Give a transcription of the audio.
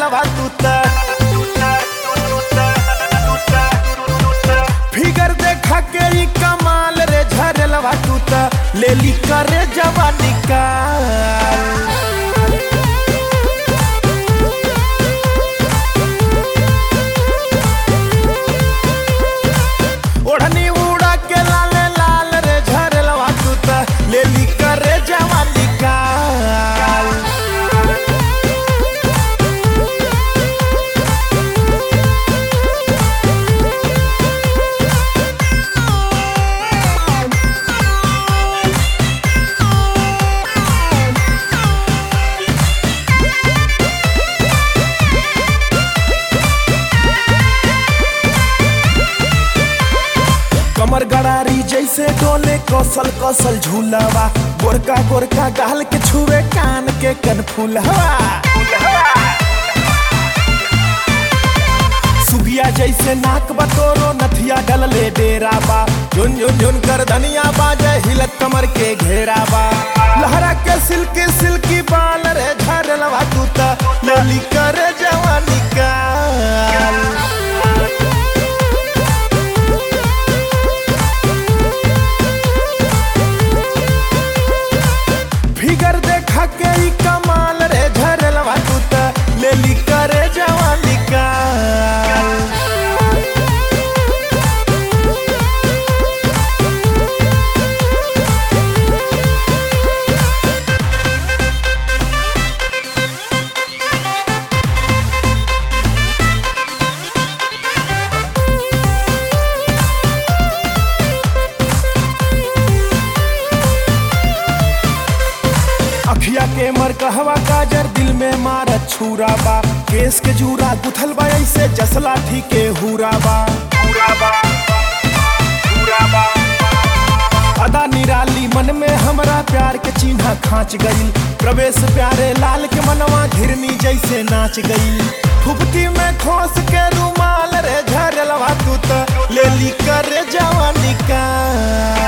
झरलवा तू त फिगर देखा के ई कमाल रे झरलवा तू त लेली करे जवानी का ओढ़नी उड़ा के लाल लाल रे झरलवा तू त लेली करे जवानी का कमर गड़ारी जैसे डोले कौसल कौसल झूलवा गोरका गोरका गाल के छुए कान के कनफुलवा सुगिया जैसे नाक बतोरो नथिया डलले डेरा बा झुन झुन झुन कर धनिया बाजे हिलत कमर के घेरा बा लहरा के सिल्की सिल्की बाल रे झरलवा तू त लेली करे जवानी का फिगर देखा के ई कमाल रे झरलवा तू त लेली करे जवानी का अखिया के मर कहवा काजर दिल में मारत छुरा बा केस के जूरा गुथल बा ऐसे जसला ठीके हुरा बा अदा निराली मन में हमरा प्यार के चिन्ह खांच गई प्रवेश प्यारे लाल के मनवा घिरनी जैसे नाच गई फुफती में खोस के रुमाल रे झरलवा तू त लेली करे जवानी का